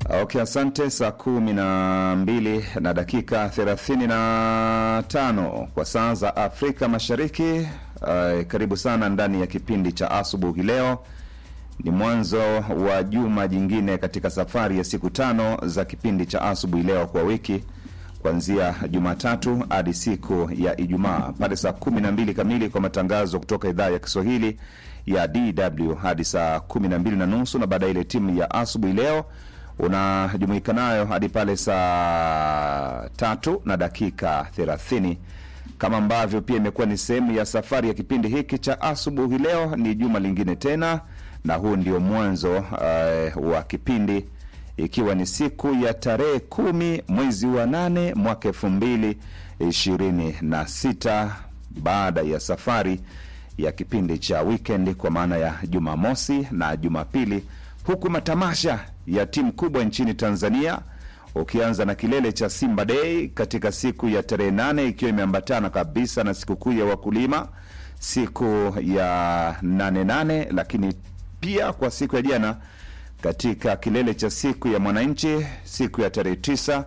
Okay, asante. Saa kumi na mbili na dakika thelathini na tano kwa saa za Afrika Mashariki. Uh, karibu sana ndani ya kipindi cha asubuhi. Leo ni mwanzo wa juma jingine katika safari ya siku tano za kipindi cha asubuhi leo kwa wiki kuanzia Jumatatu hadi siku ya Ijumaa pale saa kumi na mbili kamili kwa matangazo kutoka idhaa ya Kiswahili ya DW hadi saa kumi na mbili na nusu na baadaye ile timu ya asubuhi leo unajumuika nayo hadi pale saa tatu na dakika thelathini kama ambavyo pia imekuwa ni sehemu ya safari ya kipindi hiki cha asubuhi leo. Ni juma lingine tena, na huu ndio mwanzo uh, wa kipindi ikiwa ni siku ya tarehe kumi mwezi wa nane mwaka elfu mbili ishirini na sita baada ya safari ya kipindi cha weekend kwa maana ya Jumamosi na Jumapili, huku matamasha ya timu kubwa nchini Tanzania ukianza na kilele cha Simba Day katika siku ya tarehe nane ikiwa imeambatana kabisa na sikukuu ya wakulima siku ya nane nane, lakini pia kwa siku ya jana katika kilele cha siku ya mwananchi siku ya tarehe tisa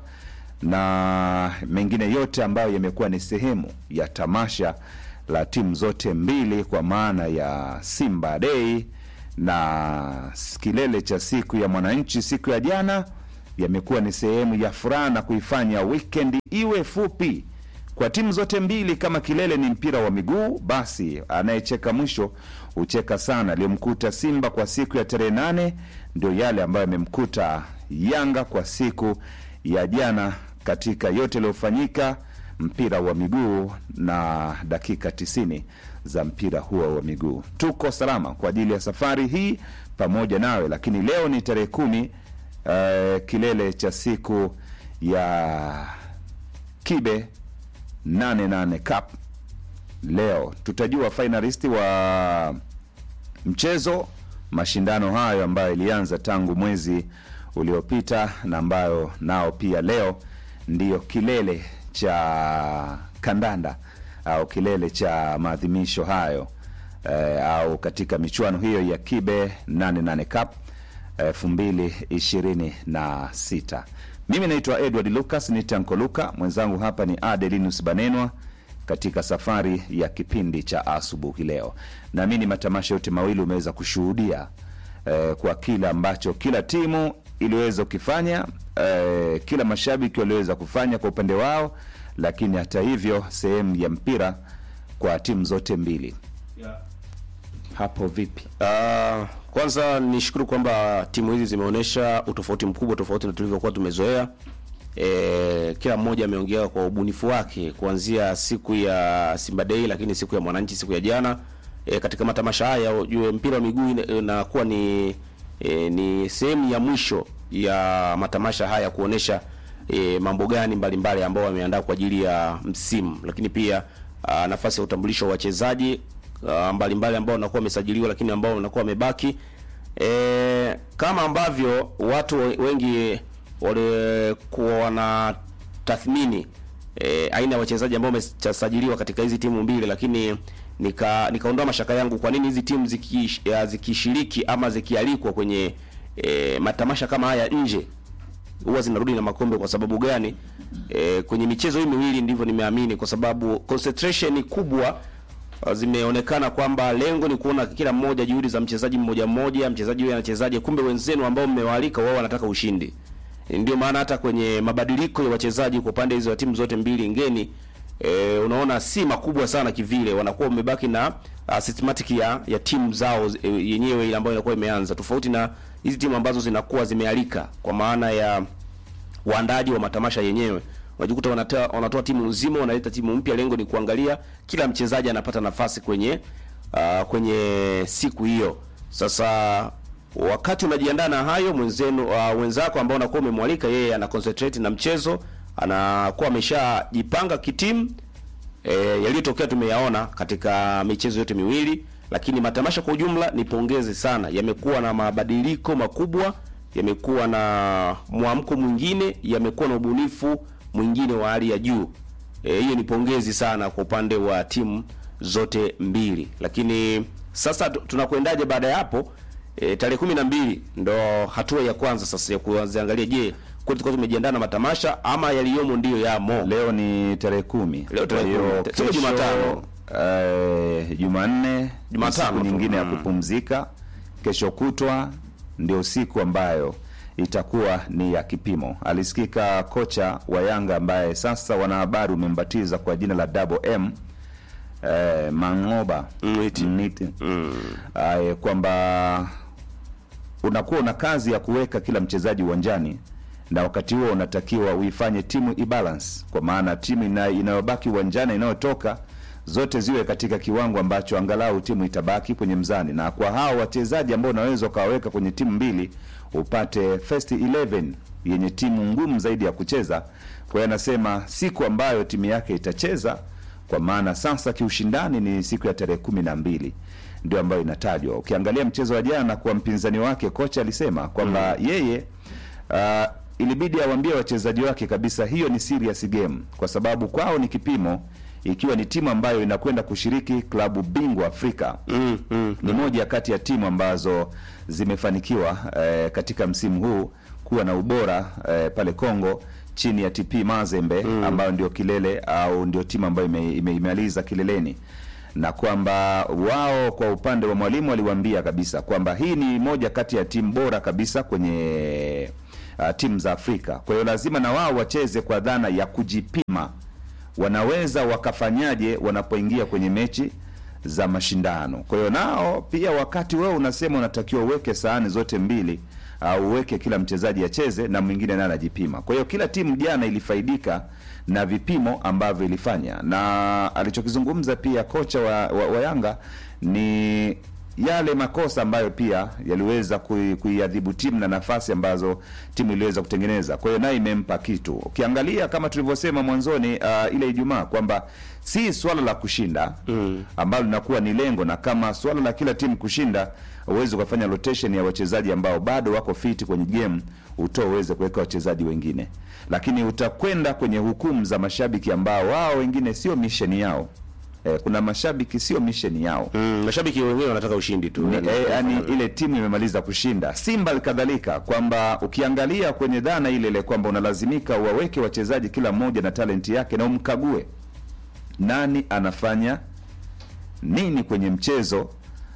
na mengine yote ambayo yamekuwa ni sehemu ya tamasha la timu zote mbili kwa maana ya Simba Day na kilele cha siku ya mwananchi siku ya jana yamekuwa ni sehemu ya furaha na kuifanya weekend iwe fupi kwa timu zote mbili. Kama kilele ni mpira wa miguu, basi anayecheka mwisho hucheka sana. Aliyomkuta Simba kwa siku ya tarehe nane ndio yale ambayo yamemkuta Yanga kwa siku ya jana, katika yote yaliyofanyika mpira wa miguu na dakika tisini za mpira huo wa miguu. Tuko salama kwa ajili ya safari hii pamoja nawe, lakini leo ni tarehe kumi uh, kilele cha siku ya kibe 88 Cup. Leo tutajua finalisti wa mchezo mashindano hayo ambayo ilianza tangu mwezi uliopita na ambayo nao pia leo ndiyo kilele cha kandanda au kilele cha maadhimisho hayo eh, au katika michuano hiyo ya kibe 88 Cup elfu mbili ishirini na sita. Mimi naitwa Edward Lucas ni Tanko Luka, mwenzangu hapa ni Adelinus Banenwa katika safari ya kipindi cha asubuhi leo. Naamini matamasha yote mawili umeweza kushuhudia eh, kwa kila ambacho kila timu iliweza kukifanya eh, kila mashabiki waliweza kufanya kwa upande wao, lakini hata hivyo sehemu ya mpira kwa timu zote mbili Yeah. hapo vipi? Uh, kwanza nishukuru kwamba timu hizi zimeonyesha utofauti mkubwa tofauti na tulivyokuwa tumezoea. E, kila mmoja ameongea kwa ubunifu wake kuanzia siku ya Simba Day, lakini siku ya Mwananchi siku ya jana. E, katika matamasha haya ujue mpira wa miguu ina- inakuwa ni e, ni sehemu ya mwisho ya matamasha haya kuonesha e, mambo gani mbalimbali ambao wameandaa kwa ajili ya msimu, lakini pia a, nafasi ya utambulisho wa wachezaji ah, mbalimbali ambao wanakuwa wamesajiliwa lakini ambao wanakuwa wamebaki e, kama ambavyo watu we- wengi walikuwa wana tathmini e, aina ya wachezaji ambao wamesajiliwa katika hizi timu mbili, lakini nika nikaondoa mashaka yangu, kwa nini hizi timu ziki, ya, zikishiriki ama zikialikwa kwenye e, matamasha kama haya nje huwa zinarudi na makombe kwa sababu gani? E, kwenye michezo hii miwili ndivyo nimeamini, kwa sababu concentration kubwa uh, zimeonekana kwamba lengo ni kuona kila mmoja juhudi za mchezaji mmoja mmoja, mchezaji huyu anachezaje, kumbe wenzenu ambao mmewaalika wao wanataka ushindi. E, ndio maana hata kwenye mabadiliko ya wachezaji kwa pande hizo ya timu zote mbili ngeni e, unaona si makubwa sana kivile, wanakuwa wamebaki na uh, systematic ya, ya timu zao e, yenyewe ile ambayo inakuwa imeanza, tofauti na hizi timu ambazo zinakuwa zimealika kwa maana ya waandaji wa matamasha yenyewe unajikuta wanatoa wanatoa timu nzima, wanaleta timu mpya. Lengo ni kuangalia kila mchezaji anapata nafasi kwenye uh, kwenye siku hiyo. Sasa wakati unajiandaa na hayo, mwenzenu uh, wenzako ambao unakuwa umemwalika yeye ana concentrate na mchezo, anakuwa ameshajipanga kitimu. E, yaliyotokea tumeyaona katika michezo yote miwili, lakini matamasha kwa ujumla ni pongezi sana, yamekuwa na mabadiliko makubwa, yamekuwa na mwamko mwingine, yamekuwa na ubunifu mwingine wa hali ya juu. Eh, hiyo ni pongezi sana kwa upande wa timu zote mbili, lakini sasa tu- tunakwendaje baada ya hapo? E, tarehe kumi na mbili ndo hatua ya kwanza sasa ya kuangalia, je, kweli tulikuwa tumejiandaa na matamasha ama yaliyomo ndiyo yamo. Leo ni tarehe kumi. Leo tarehe Kwa hiyo kumi. Siku kesho, Jumatano. eh, Jumanne, Jumatano siku tu. nyingine ya Mm. kupumzika. Kesho kutwa ndio siku ambayo itakuwa ni ya kipimo. Alisikika kocha wa Yanga ambaye sasa wanahabari umembatiza kwa jina la Double M eh, Mangoba Mniti. Mniti. Mm. Aye, kwamba unakuwa una kazi ya kuweka kila mchezaji uwanjani na wakati huo unatakiwa uifanye timu ibalance, kwa maana timu ina- inayobaki uwanjani inayotoka zote ziwe katika kiwango ambacho angalau timu itabaki kwenye mzani, na kwa hao wachezaji ambao unaweza ukawaweka kwenye timu mbili upate first 11 yenye timu ngumu zaidi ya kucheza. Kwa hiyo anasema siku ambayo timu yake itacheza kwa maana sasa kiushindani ni siku ya tarehe kumi na mbili ndio ambayo inatajwa. Ukiangalia mchezo wa jana kwa mpinzani wake, kocha alisema kwamba yeye uh, ilibidi awaambie wachezaji wake kabisa hiyo ni serious game, kwa sababu kwao ni kipimo, ikiwa ni timu ambayo inakwenda kushiriki klabu bingwa Afrika Mm, mm. ni moja kati ya timu ambazo zimefanikiwa eh, katika msimu huu kuwa na ubora eh, pale Kongo chini ya TP Mazembe ambayo ndio kilele au ndio timu ambayo ime- ime- imemaliza kileleni, na kwamba wao kwa upande wa mwalimu aliwaambia kabisa kwamba hii ni moja kati ya timu bora kabisa kwenye uh, timu za Afrika. Kwa hiyo lazima na wao wacheze kwa dhana ya kujipima wanaweza wakafanyaje wanapoingia kwenye mechi za mashindano. Kwa hiyo nao pia, wakati wewe unasema unatakiwa uweke sahani zote mbili au uweke kila mchezaji acheze na mwingine naye anajipima. Kwa hiyo kila timu jana ilifaidika na vipimo ambavyo ilifanya, na alichokizungumza pia kocha wa, wa, wa Yanga ni yale makosa ambayo pia yaliweza kui- kuiadhibu timu na nafasi ambazo timu iliweza kutengeneza. Kwa hiyo naye imempa kitu. Ukiangalia kama tulivyosema mwanzoni, uh, ile Ijumaa kwamba si swala la kushinda mm, ambalo linakuwa ni lengo, na kama swala la kila timu kushinda, uweze ukafanya rotation ya wachezaji ambao bado wako fiti kwenye game, utoe uweze kuweka wachezaji wengine, lakini utakwenda kwenye hukumu za mashabiki ambao wao wengine sio misheni yao. Eh, kuna mashabiki sio misheni yao Mm, mashabiki wengine wanataka ushindi tu. ni, Yaani, eh, yani ile timu imemaliza kushinda. Simba kadhalika, kwamba ukiangalia kwenye dhana ile ile kwamba unalazimika uwaweke wachezaji kila mmoja na talenti yake na umkague nani anafanya nini kwenye mchezo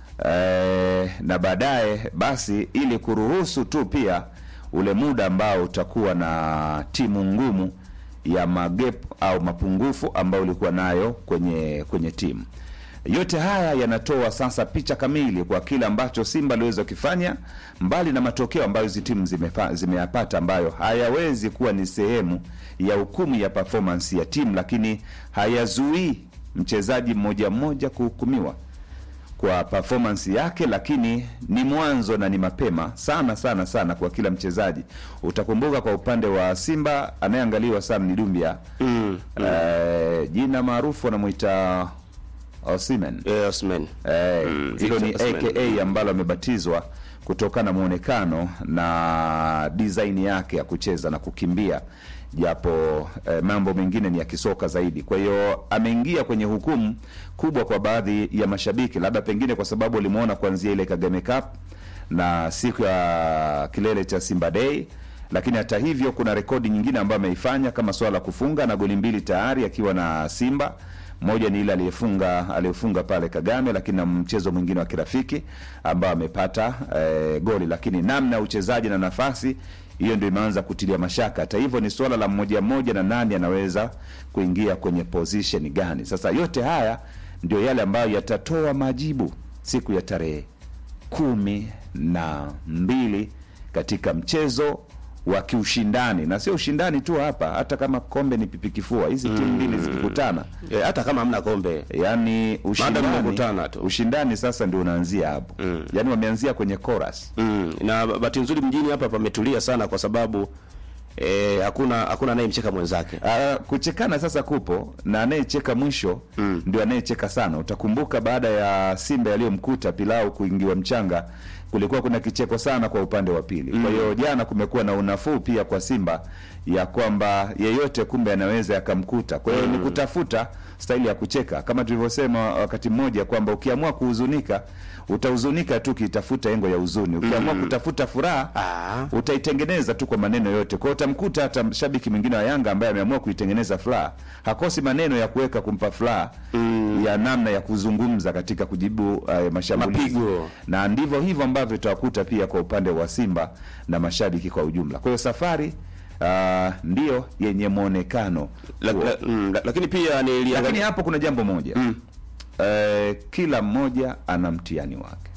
eh, na baadaye basi, ili kuruhusu tu pia ule muda ambao utakuwa na timu ngumu ya magep au mapungufu ambayo ulikuwa nayo kwenye kwenye timu. Yote haya yanatoa sasa picha kamili kwa kile ambacho Simba aliweza kukifanya, mbali na matokeo ambayo hizi timu zimefa- zimeyapata, ambayo hayawezi kuwa ni sehemu ya hukumu ya performance ya timu, lakini hayazuii mchezaji mmoja mmoja kuhukumiwa kwa performance yake, lakini ni mwanzo na ni mapema sana sana sana kwa kila mchezaji. Utakumbuka kwa upande wa Simba anayeangaliwa sana ni Dumbia Mm. eh, jina maarufu anamwita Osimhen Eh, Osman. eh, Mm, hilo ni Victor Osimhen. aka ambalo amebatizwa kutokana na muonekano na design yake ya kucheza na kukimbia, japo eh, mambo mengine ni ya kisoka zaidi. Kwa hiyo ameingia kwenye hukumu kubwa kwa baadhi ya mashabiki, labda pengine kwa sababu walimuona kuanzia ile Kagame Cup na siku ya kilele cha Simba Day lakini hata hivyo kuna rekodi nyingine ambayo ameifanya kama swala la kufunga na goli mbili tayari akiwa na Simba. Moja ni ile aliyefunga aliyefunga pale Kagame, lakini na mchezo mwingine wa kirafiki ambao amepata eh, goli, lakini namna ya uchezaji na nafasi hiyo ndio imeanza kutilia mashaka. Hata hivyo ni swala la mmoja mmoja na nani anaweza kuingia kwenye position gani. Sasa yote haya ndio yale ambayo yatatoa majibu siku ya tarehe kumi na mbili katika mchezo wa kiushindani, na sio ushindani tu hapa, hata kama kombe ni pipi kifua, hizi timu mbili zikikutana, Eh, hata kama hamna kombe. yani ushindani, mmekutana tu. ushindani sasa ndio unaanzia hapo Mm. yani wameanzia kwenye chorus. Mm. Na bahati nzuri mjini hapa pametulia sana kwa sababu eh, hakuna hakuna anayemcheka mwenzake. Ah, kuchekana sasa kupo na anayecheka mwisho ndio anayecheka sana. Utakumbuka baada ya Simba yaliyomkuta Pilau kuingiwa mchanga kulikuwa kuna kicheko sana kwa upande wa pili. Kwa hiyo jana kumekuwa na unafuu pia kwa Simba ya kwamba yeyote kumbe anaweza yakamkuta. Kwa hiyo ni kutafuta staili ya kucheka, kama tulivyosema wakati mmoja kwamba ukiamua kuhuzunika utahuzunika tu ukitafuta engo ya huzuni, ukiamua kutafuta furaha Ah. utaitengeneza tu kwa maneno yote. Kwa hiyo utamkuta hata mshabiki mwingine wa Yanga ambaye ameamua kuitengeneza furaha, hakosi maneno ya kuweka kumpa furaha ya namna ya kuzungumza katika kujibu uh, mashambulizi Mapigo. na ndivyo hivyo ambavyo tutawakuta pia kwa upande wa Simba na mashabiki kwa ujumla. Kwa hiyo safari uh, ndiyo yenye mwonekano La, huo. la, mm, la, lakini pia niliangalia Lakini hapo kuna jambo moja eh, kila mmoja ana mtihani wake,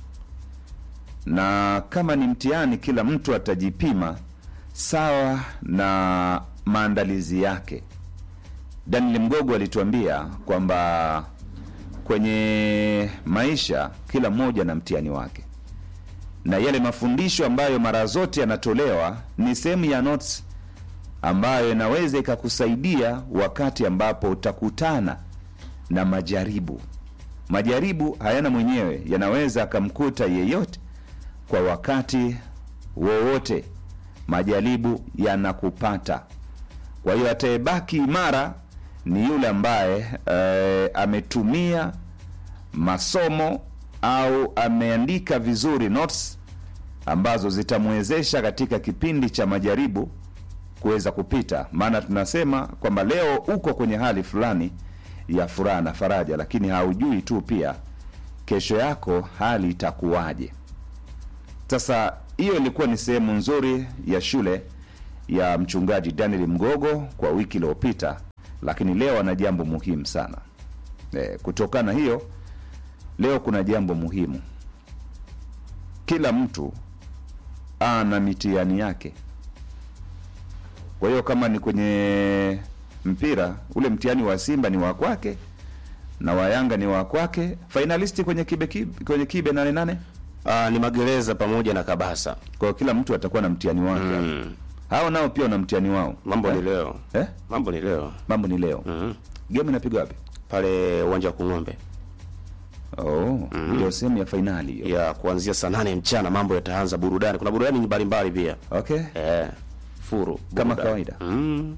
na kama ni mtihani, kila mtu atajipima sawa na maandalizi yake. Daniel Mgogo alituambia kwamba kwenye maisha kila mmoja na mtihani wake, na yale mafundisho ambayo mara zote yanatolewa ni sehemu ya notes ambayo inaweza ikakusaidia wakati ambapo utakutana na majaribu. Majaribu hayana mwenyewe, yanaweza akamkuta yeyote kwa wakati wowote. Majaribu yanakupata. Kwa hiyo atayebaki imara ni yule ambaye eh, ametumia masomo au ameandika vizuri notes ambazo zitamwezesha katika kipindi cha majaribu kuweza kupita. Maana tunasema kwamba leo uko kwenye hali fulani ya furaha na faraja, lakini haujui tu pia kesho yako hali itakuwaje. Sasa hiyo ilikuwa ni sehemu nzuri ya shule ya mchungaji Daniel Mgogo kwa wiki iliyopita, lakini leo ana jambo muhimu sana. E, kutokana hiyo leo kuna jambo muhimu. Kila mtu ana mitihani yake. Kwa hiyo kama ni kwenye mpira, ule mtihani wa Simba ni wa kwake na wa Yanga ni wa kwake. Finalisti kwenye kibe, kibe kwenye kibe nane nane. ah, ni magereza pamoja na Kabasa. Kwa hiyo kila mtu atakuwa na mtihani wake. Mm. Hao nao pia wana mtihani wao. Mambo eh? ni leo, Eh? mambo ni leo Mambo ni leo. mm. Game inapigwa wapi? pale uwanja wa Kung'ombe Oh, ndio sehemu ya fainali hiyo. ya kuanzia saa nane mchana. Mambo yataanza burudani, kuna burudani mbalimbali pia Okay. eh, furu Kama burudani. kawaida. mm.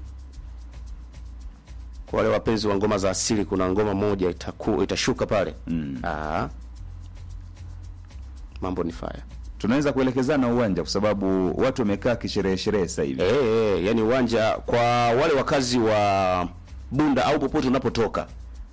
Kwa wale wapenzi wa ngoma za asili, kuna ngoma moja itaku, itashuka pale Mm. ah. Mambo ni fire Tunaweza kuelekezana uwanja kwa sababu watu wamekaa kisherehe sherehe sasa hivi. Eh, eh, yani uwanja kwa wale wakazi wa Bunda au popote unapotoka.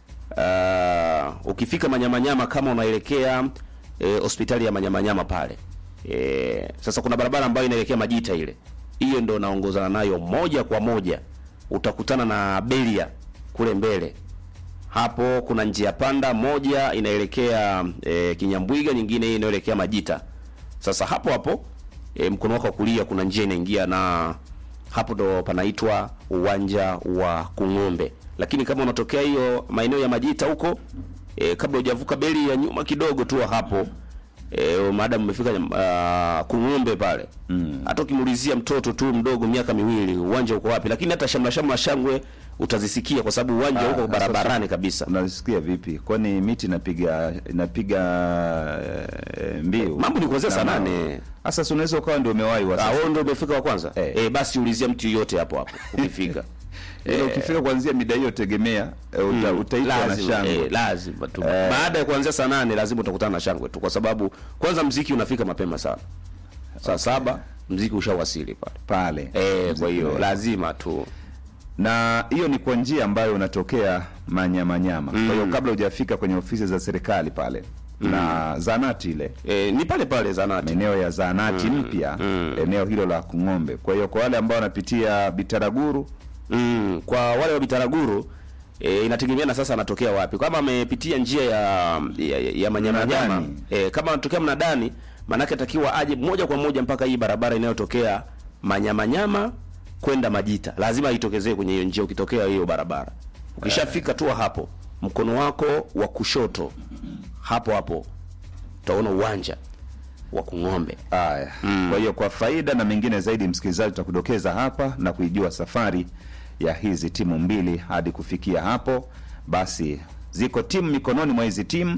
Uh, ukifika Manyamanyama kama unaelekea eh, hospitali ya Manyamanyama pale. Eh, sasa kuna barabara ambayo inaelekea Majita ile. Hiyo ndio naongozana nayo moja kwa moja. Utakutana na Belia kule mbele. Hapo kuna njia panda moja inaelekea e, Kinyambwiga, nyingine hii inaelekea Majita. Sasa hapo hapo e, mkono wako wa kulia kuna njia inaingia na hapo ndo panaitwa uwanja wa Kung'ombe. Lakini kama unatokea hiyo maeneo ya Majita huko e, kabla hujavuka beli ya nyuma kidogo tu hapo e, maadamu umefika uh, Kung'ombe pale hata ukimuulizia mtoto tu mdogo miaka miwili uwanja uko wapi, lakini hata shamla shamla shangwe utazisikia kwa sababu uwanja Ah, uko sasa- barabarani kabisa. Unasikia vipi? Kwani miti inapiga inapiga eh, mbiu? Mambo ni kuanzia saa Na- nane. Sasa si unaweza ukawa ndio umewahi wa Ah, sasa. wewe ndio umefika wa kwanza Eh. eh, basi ulizia mtu yote hapo hapo ukifika Ila ukifika kuanzia mida hiyo tegemea eh, uta, utaitwa na lazima, shangwe. eh, lazima tu baada ya kuanzia saa nane lazima utakutana na shangwe tu, kwa sababu kwanza mziki unafika mapema sana saa saba mziki ushawasili pale pale eh, kwa hiyo Mziki. lazima tu na hiyo ni kwa njia ambayo unatokea manyamanyama kwa hiyo kabla hujafika kwenye ofisi za serikali pale na zanati ile eh, ni pale pale zanati maeneo ya zahanati mpya eneo hilo la Kung'ombe. Kwa hiyo kwa wale ambao wanapitia Bitaraguru Mm, kwa wale wa Bitaraguru e, inategemea na sasa anatokea wapi. Kama amepitia njia ya ya, ya Manyamanyama Mnadani. e, kama anatokea Mnadani, maanake atakiwa aje moja kwa moja mpaka hii barabara inayotokea Manyamanyama kwenda Majita, lazima itokezee kwenye hiyo njia. Ukitokea hiyo barabara, ukishafika tu hapo, mkono wako wa kushoto hapo hapo utaona uwanja wa Kung'ombe. haya. Kwa hiyo kwa faida na mengine zaidi, msikilizaji, tutakudokeza hapa na kuijua safari ya hizi timu mbili hadi kufikia hapo. Basi ziko timu mikononi mwa hizi timu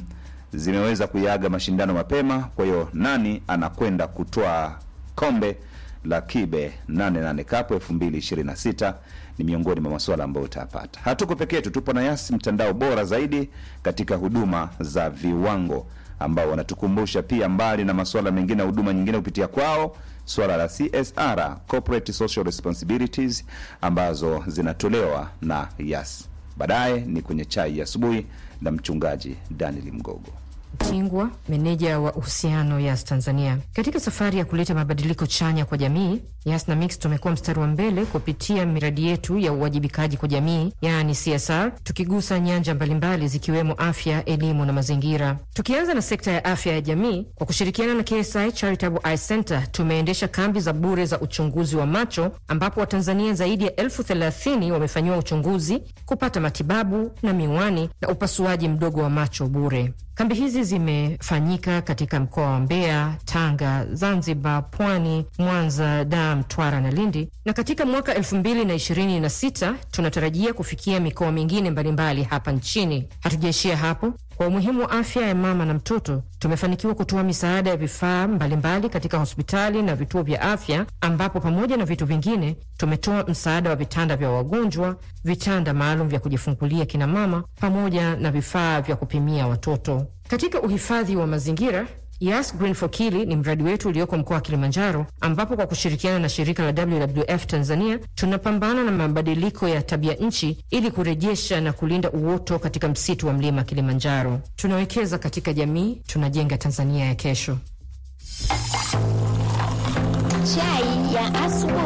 zimeweza kuiaga mashindano mapema. Kwa hiyo nani anakwenda kutoa kombe la Kibe 88 Cup 2026 ni miongoni mwa masuala ambayo utayapata. Hatuko peke yetu, tupo na Yas, mtandao bora zaidi katika huduma za viwango, ambao wanatukumbusha pia, mbali na masuala mengine ya huduma nyingine kupitia kwao, swala la CSR, corporate social responsibilities, ambazo zinatolewa na Yas. Baadaye ni kwenye chai ya asubuhi na mchungaji Daniel Mgogo. Tingwa, meneja wa uhusiano Yas Tanzania. Katika safari ya kuleta mabadiliko chanya kwa jamii, Yas na Mix tumekuwa mstari wa mbele kupitia miradi yetu ya uwajibikaji kwa jamii, yaani CSR, tukigusa nyanja mbalimbali zikiwemo afya, elimu na mazingira. Tukianza na sekta ya afya ya jamii, kwa kushirikiana na KSI Charitable Eye Center tumeendesha kambi za bure za uchunguzi wa macho, ambapo Watanzania zaidi ya elfu thelathini wamefanyiwa uchunguzi, kupata matibabu na miwani na upasuaji mdogo wa macho bure. Kambi hizi zimefanyika katika mkoa wa Mbeya, Tanga, Zanzibar, Pwani, Mwanza, Dar, Mtwara na Lindi, na katika mwaka elfu mbili na ishirini na sita tunatarajia kufikia mikoa mingine mbalimbali hapa nchini. Hatujaishia hapo. Kwa umuhimu wa afya ya mama na mtoto, tumefanikiwa kutoa misaada ya vifaa mbalimbali katika hospitali na vituo vya afya, ambapo pamoja na vitu vingine tumetoa msaada wa vitanda vya wagonjwa, vitanda maalum vya kujifungulia kina mama, pamoja na vifaa vya kupimia watoto. Katika uhifadhi wa mazingira Yas Green for Kili ni mradi wetu ulioko mkoa wa Kilimanjaro, ambapo kwa kushirikiana na shirika la WWF Tanzania tunapambana na mabadiliko ya tabia nchi ili kurejesha na kulinda uoto katika msitu wa mlima Kilimanjaro. Tunawekeza katika jamii, tunajenga Tanzania ya kesho. Chai ya asubuhi.